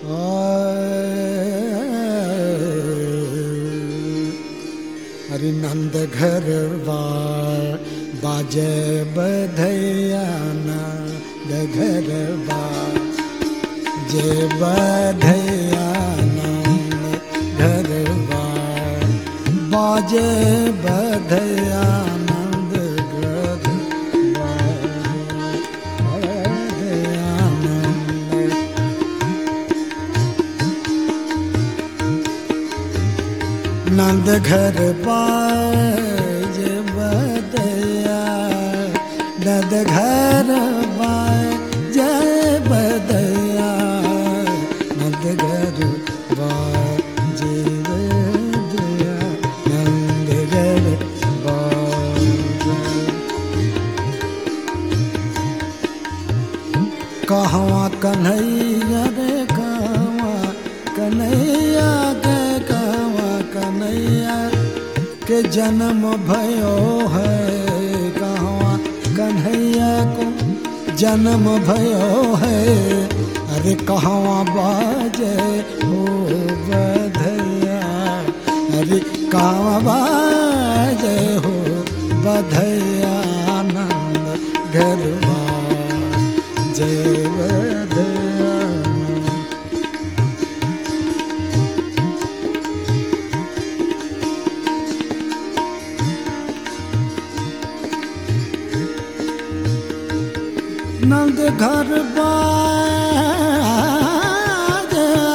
हरि नंद घर बाजे बधैया नंद घर जे बधैया नंद घर बाजे बधैया नंद घर बधैया नंद नंद घर बाज बदया नंद घर बाज बदया नंद घर बाज बदया नंद घर बाज कहवा कन्हैया रे कहवा कन्हैया के कहवा कन्हैया के जन्म भयो है कहवा कन्हैया को जन्म भयो है अरे कहवा बाजे हो बधैया अरे कहवा बाजे हो बधैया आनंद घरवा जय बधैया नंद घर बाज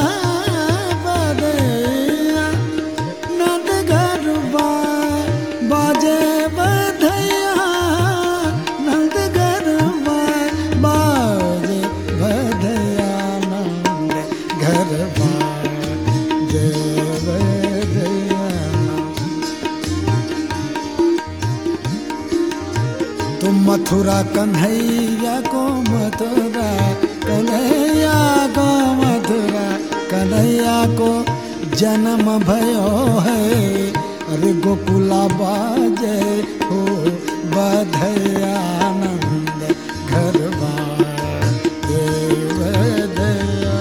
बधैया नंद घर बाजे बधैया नंद घर बाजे बधैया नंद घर बाजे बधैया तुम मथुरा कन्हैया को मथुरा कन्हैया को मथुरा कन्हैया को जन्म भयो है अरे गोकुला बाजे हो बधैया आनंद घर बाजे बधैया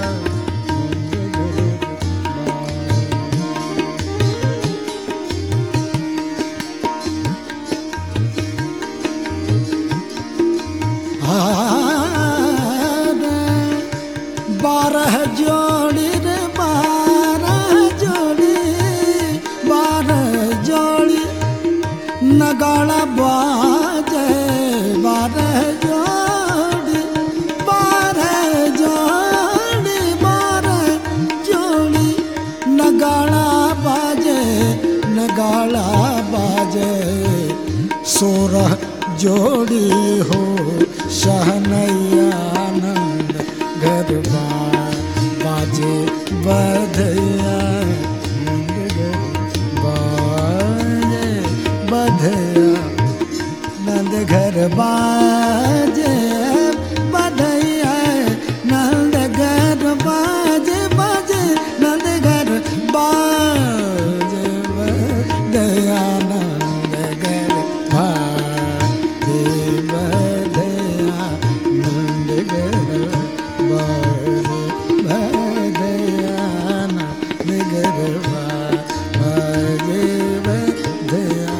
बारह जोड़ी रे बारह जोड़ी बारह जोड़ी नगाड़ा बाजे बारह जोड़ी बारह जोड़ी बारह जोड़ी नगाड़ा बाजे नगाड़ा बाजे सोरह जोड़ी हो शहनैया आनंद घर बाजे बधैया नंद घर बाजे बधैया नंद घर बाजे बधैया नंद घर बाजे बाजे नंद घर बाजे बधैया नंद घर बाजे बधैया नंद घर बाजे बधैया नंद घर बाजे बधैया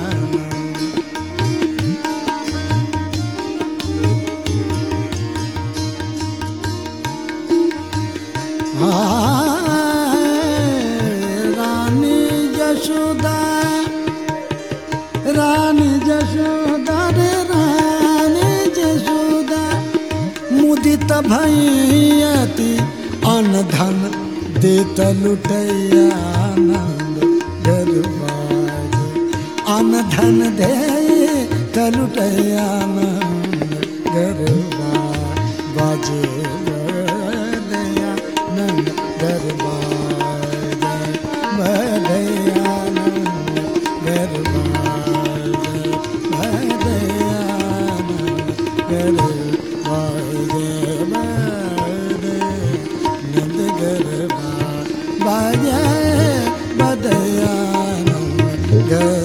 रानी जशोदा रानी जशोदा रे रानी जशोदा मुदित भैयती अन धन देत लुटैया आनंद गरबाज अन धन दे लुटैया आनंद गरबा बाजे बदया नंद गरबाज बदया नंद गरबाज बदया नंद गरबाज नंद गरबा बाजे बदया नंद गर